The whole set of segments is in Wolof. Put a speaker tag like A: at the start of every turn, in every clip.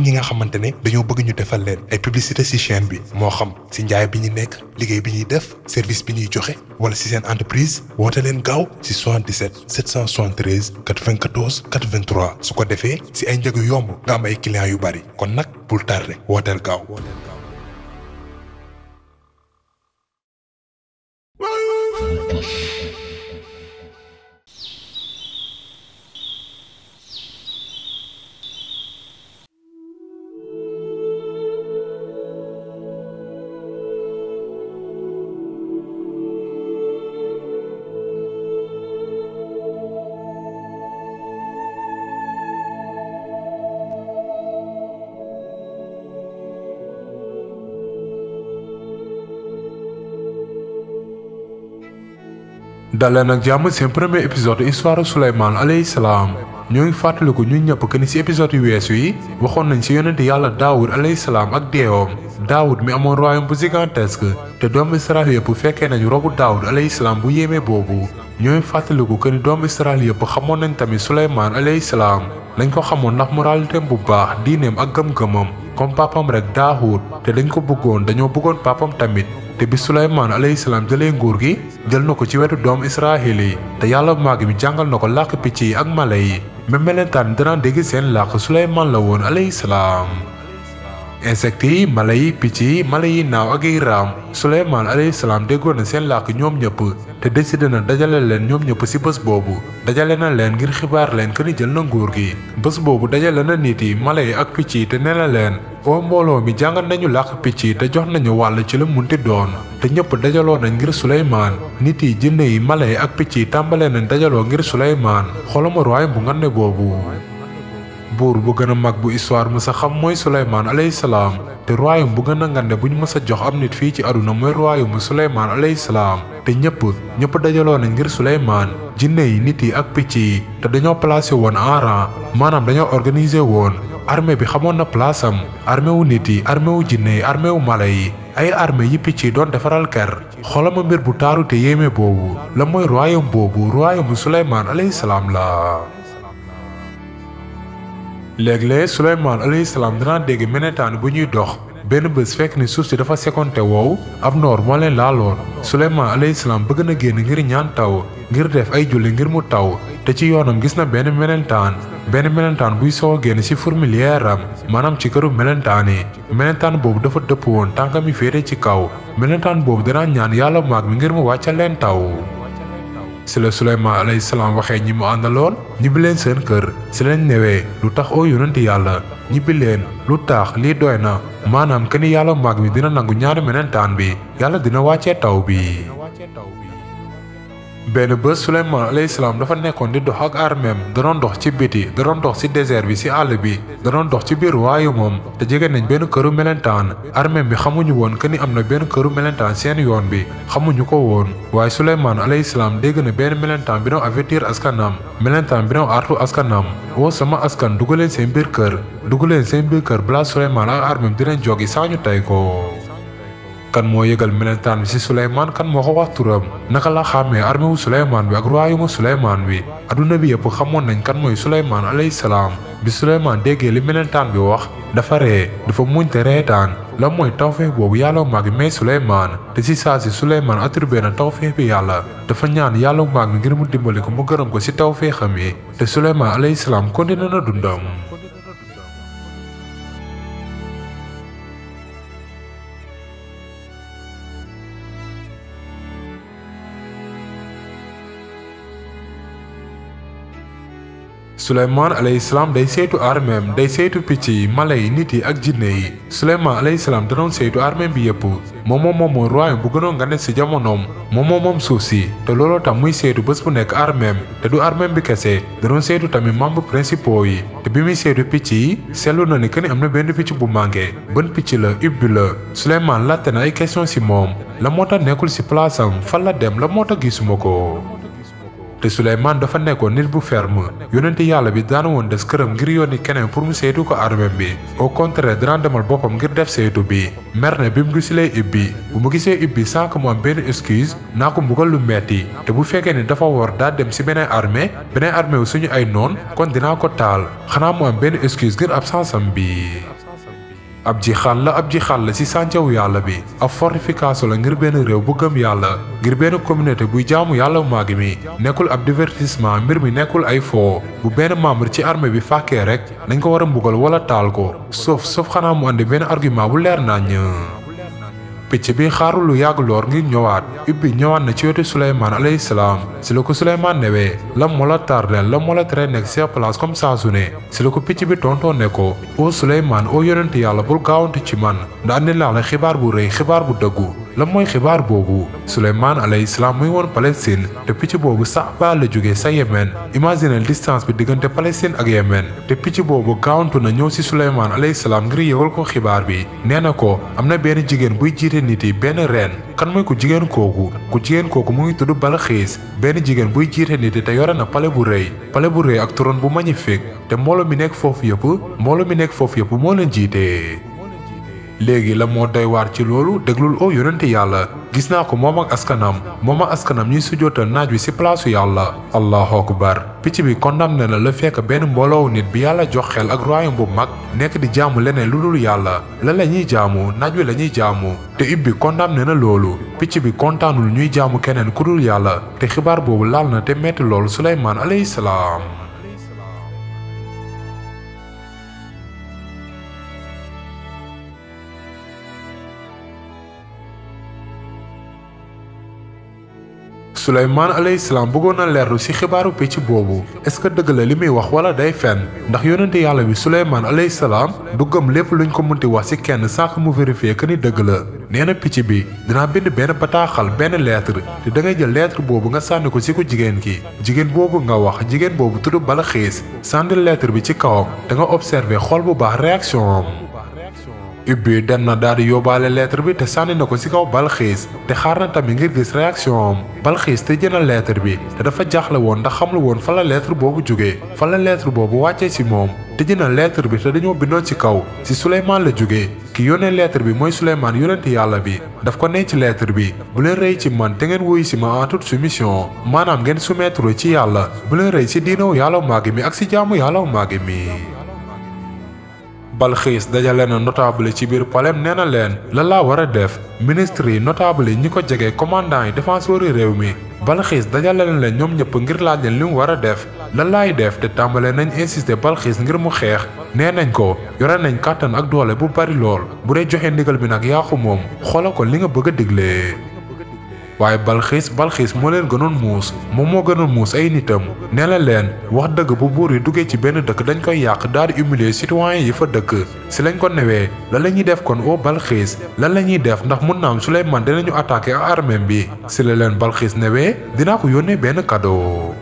A: ñi nga xamante ne dañoo bëgg ñu defal leen ay publicité ci chaîne bi moo xam ci njaay bi ñu nekk liggéey bi ñuy def service bi ñuy joxe wala ci seen entreprise woote leen gaaw ci 77 773 94 83 su ko defee ci ay njëg yu yomb nga am ay clients yu bari kon nag bul tardé wooteel gaaw.
B: dalee nag jàmm seen premier épisode histoire Souleymane alayhi salaam ñoo ngi fàttaliku ñun ñëpp que ni ci épisode yu weesu yi waxoon nañ ci yonente yàlla daawud alayhi salaam ak deewoom daawud mi amoon royaume bu gigantesque te doomu Israël yëpp fekkee nañu robu daawud alayhi salaam bu yéeme boobu ñoo ngi fàttaliku que ni doomu Israël yëpp xamoon nañ tamit Souleymane alayhi salaam lañ ko xamoon ndax moralité bu baax diineem ak gëm-gëmam comme papam rek daawud te dañ ko bëggoon dañoo bëggoon papam tamit te bi Souleymane alayhi salaam jëlee nguur gi jël na ko ci wetu doomu Israël yi te yàlla màgg mi jàngal na ko làkk picc yi ak mala yi même melentaan dana dégg seen làkk Souleymane la woon alayhi salaam. insectes yi mala yi picc yi mala yi naaw ak yi raam Souleymane alayhi salaam déggoon na seen làkk ñoom ñëpp te décidé na dajale leen ñoom ñëpp ci bés boobu dajale na leen ngir xibaar leen que ni jël na nguur gi bés boobu dajale na nit yi mala yi ak picc yi te nee na leen oo mbooloo mi jàngal nañu làkk picc yi te jox nañu wàll ci la munti doon te ñëpp dajaloo nañ ngir Souleymane nit yi jinne yi mala yi ak picc yi tàmbalee nañ dajaloo ngir Souleymane xolama royaume bu ngande boobu buur bu gën a mag bu histoire mës a xam mooy Souleymane alayhi salaam te royaume bu gën a ngande bu ñu mës a jox am nit fii ci aduna mooy royaume bu Souleymane alayhi salaam te ñëpp ñëpp dajaloo nañ ngir Souleymane jinne yi nit yi ak picc yi te dañoo placé woon en rang maanaam dañoo organisé woon armée bi xamoon na place am armée wu nit yi armée wu jinne yi armée wu mala yi ay armée yi picc yi doon defaral ker xoolama mbir bu taaru te yéeme boobu la mooy royaume boobu royaume bu Souleymane alayhi salaam la. léeg-léeg Souleymane alayhi salaam dana dégg melentaan bu ñuy dox benn bés fekk ni suuf si dafa sekonte wow ab noor moo leen laaloon Souleymane alayhi salaam bëgg na génn ngir ñaan taw ngir def ay julli ngir mu taw te ci yoonam gis na benn melentaan benn melentaan buy soo génn ci fourmilière am maanaam ci këru melentaan yi melentaan boobu dafa dëpp woon tànkam yi féete ci kaw melentaan boobu dana ñaan yàlla maag mi ngir mu wàccal leen taw si la Souleymane alayhi salaam waxee ñi mu àndaloon ñibbi leen seen kër si lañ newee lu tax oo yonenti yàlla ñibbi leen lu tax lii doy na maanaam que ni yàlla mag mi dina nangu ñaari melentaan bi yàlla dina wàccee taw bi. benn bés Souleymane alayhi salaam dafa nekkoon di dox ak armeem da doon dox ci biti da doon dox ci désert bi ci àll bi da doon dox ci biir waayu moom te jege nañ benn këru melentaan armeem bi xamuñu woon que ni am na benn këru melentaan seen yoon bi xamuñu ko woon waaye Souleymane alayhi salaam dégg na benn melentaan bi doon avertir askanam melentaan bi doon artu askanam woo sama askan dugaleen seen biir kër dugaleen seen biir kër balaa Souleymane ak armeem dinañ jogi saa ñu tey ko. kan moo yëgal melentaan bi ci Souleymane kan moo ko wax turam naka la xàmmee armée wu Souleymane bi ak royaume Souleymane bi adduna bi yëpp xamoon nañ kan mooy Souleymane alayhi salaam bi Souleymane déggee li melentaan bi wax dafa ree dafa muñ te reetaan la mooy tawfeex boobu yàlla maag mi may Souleymane te ci saa si Souleymane attribué na tawfeex bi yàlla dafa ñaan yàlla maag mi ngir mu dimbali ko mu gërëm ko ci tawfeexam yi te Souleymane alayhi salaam continué na dundam. Souleymane alayhi salaam day saytu armeem day saytu picc yi mala yi nit yi ak jinne yi Souleymane alayhi salaam da doon saytu armeem bi yëpp moom moom moom mooy royaume bu gënoon nga ne ci jamonoom moom moom moom suuf si te looloo tax muy saytu bés bu nekk armeem te du armeem bi kese da doon saytu tamit membres principaux yi te bi muy saytu picc yi seetlu na ni que ni am na benn picc bu manqué ban picc la ubbi la Souleymane laajte na ay question ci moom la moo tax nekkul ci place am fan la dem la moo tax gisuma ko. te Souleymane dafa nekkoon nit bu ferme yonenti yàlla bi daana woon des këram ngir yónni keneen pour mu saytu ko armeem bi au contraire dana demal boppam ngir def saytu bi mer ne bi mu gisulee ibbi bu mu gisee ibbi sans que mu am benn excuse naa ko mbugal lu metti te bu fekkee ni dafa war daa dem ci beneen armée beneen armée wu suñu ay noon kon dinaa ko taal xanaa mu am benn excuse ngir absence am bi ab ji xal la ab ji xal la ci sàncawu yàlla bi ab fortification la ngir benn réew bu gëm yàlla ngir benn communauté buy jaamu yàlla màgg mi nekkul ab divertissement mbir mi nekkul ay foo bu benn membre ci armée bi fàkkee rek dañ ko war a mbugal wala taal ko sauf sauf xanaa mu andi benn argument bu leer nañ picc bi xaarul lu yàgg loor ngir ñëwaat ubbi ñëwaat na ci wetu Suleymaan alayhi salaam si la ko Suleymaan newee lan moo la tardeel lan moo la tere nekk sa place comme saa su ne si la ko picc bi tontoon ne ko o Suleymaan o yonent yàlla bul gaawantu ci man nda andi laa la xibaar bu rëy xibaar bu dëggu lan mooy xibaar boobu Suleymaan alayhi salaam muy woon Palestine te picc boobu Saaba la jógee sa Yemen imaginez distance bi diggante Palestine ak Yemen te picc boobu gaawantu na ñëw si Suleymaan alayhi salaam ngir yëgal ko xibaar bi nee na ko am na benn jigéen buy jiite nit yi benn reen kan mooy ku jigéen kooku ku jigéen kooku mu ngi tudd Balxiis benn jigéen buy jiite nit yi te yore na pale bu rëy pale bu rëy ak trône bu magnifique te mbooloo mi nekk foofu yëpp mbooloo mi nekk foofu yëpp moo leen jiite. léegi la moo doy waar ci loolu déglul oo yonente yàlla gis naa ko moom ak askanam moom ak askanam ñuy sujjootal naaj wi ci palaasu yàlla allahu akbar picc bi condamné na la fekk benn mbooloo nit bi yàlla jox xel ak royaume bu mag nekk di jaamu leneen lu dul yàlla la la ñuy jaamu naaj wi la ñuy jaamu te ibbi condamné na loolu picc bi kontaanul ñuy jaamu keneen ku dul yàlla te xibaar boobu laal na te metti loolu suleymaan alayhi salaam Suleymaan alayhi salaam bëggoon na leerlu ci xibaaru picc boobu est-ce que dëgg la li muy wax wala day fenn ndax yonente yàlla bi Suleymaan alayhi salaam du gëm lépp luñ ko mënti wax ci kenn sànq mu vérifier que ni dëgg la nee na picc bi dinaa bind benn bataaxal benn lettre te da ngay jël lettre boobu nga sànni ko ci ko jigéen ki jigéen boobu nga wax jigéen boobu tudd Balxiis sànni lettre bi ci kawam da nga observer xool bu baax réaction am. ubbi dem na daal di yóbbaale lettre bi te sànni na ko ci kaw balxiis te xaar na tamit ngir gis réaction am balxiis te jëna lettre bi te dafa jaaxle woon ndax xamlu woon fa la lettre boobu jógee fa la lettre boobu wàccee ci moom te jëna lettre bi te dañoo bindoon ci kaw ci Suleymaan la jógee ki yónnee lettre bi mooy Suleymaan yonent yàlla bi daf ko ne ci lettre bi bu leen rëy ci man te ngeen wuyu ci ma en toute soumission maanaam ngeen soumettre ci yàlla bu leen rëy ci diinaw yàlla màgg mi ak ci jaamu yàlla màgg mi Balxiis dajale na notable ci biir palem nee na leen lan laa war a def ministre yi notable yi ñi ko jege commandant yi défenseur yi réew mi Balxiis dajale na leen ñoom ñëpp ngir laaj leen li mu war a def lan laay def te tàmbale nañ insister Balxiis ngir mu xeex nee nañ ko yore nañ kàttan ak doole bu bari lool bu dee joxe ndigal bi nag yaaxu moom xoola ko li nga bëgg a diglee. waaye balxiis balxiis moo leen gënoon muus moom moo gënoon muus ay nitam nee na leen wax dëgg bu buur yi duggee ci benn dëkk dañ koy yàq daal di humilier citoyen yi fa dëkk si lañ ko newee lan la ñuy def kon oo balxiis lan la ñuy def ndax mun naa am Suleymaan dinañu attaqué ak armée bi si la leen balxiis newee dinaa ko yónnee benn cadeau.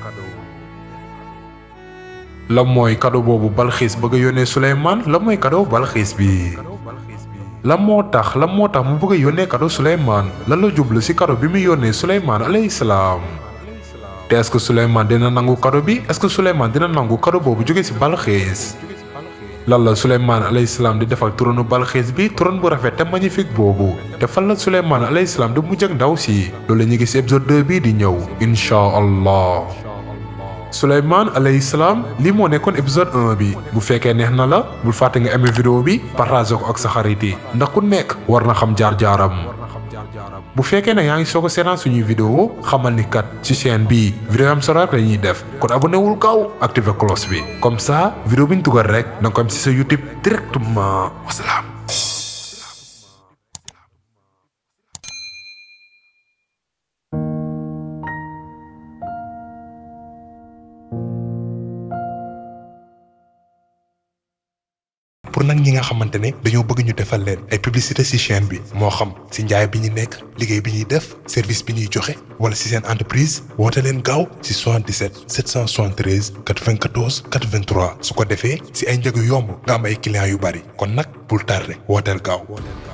B: la mooy cadeau boobu balxiis bëgg a yónnee Suleymaan la mooy cadeau balxiis bi. lan moo tax lan moo tax mu bëgg a yónnee kado Suleymaan lan la jublu ci kado bi muy yónnee Suleymaan alayhi salaam te est-ce que Suleymaan dina nangu kado bi est-ce que Suleymaan dina nangu kado boobu jóge ci Balxiis lan la Suleymaan alayhi salaam di def ak trône Balxiis bi trône bu rafet te magnifique boobu te fan la Suleymaan alayhi salaam di mujj ak ndaw si loolu la ñuy gis épisode 2 bii di ñëw incha allah. Suleymaan alayhi salaam lii moo nekkoon épisode 1 bi bu fekkee neex na la bul fàtte nga aimé vidéo bi partage ko ak sa xarit yi ndax ku nekk war na xam jaar-jaaram bu fekkee ne yaa ngi soog a seetaan suñuy vidéo xamal ni kat ci chaîne bii vidéo am solo rek la ñuy def kon abonné wul gaaw activé cloche bi comme ça vidéo bi ñu dugal rek da nga ko am ci sa YouTube directement wasalaam.
A: pour nag ñi nga xamante ne dañoo bëgg ñu defal leen ay publicité ci chaîne bi moo xam ci njaay bi ñu nekk liggéey bi ñuy def service bi ñuy joxe wala ci seen entreprise woote leen gaaw ci 77 773 94 83 su ko defee ci ay njëg yu yomb nga am ay clients yu bari kon nag bul tardé wooteel gaaw.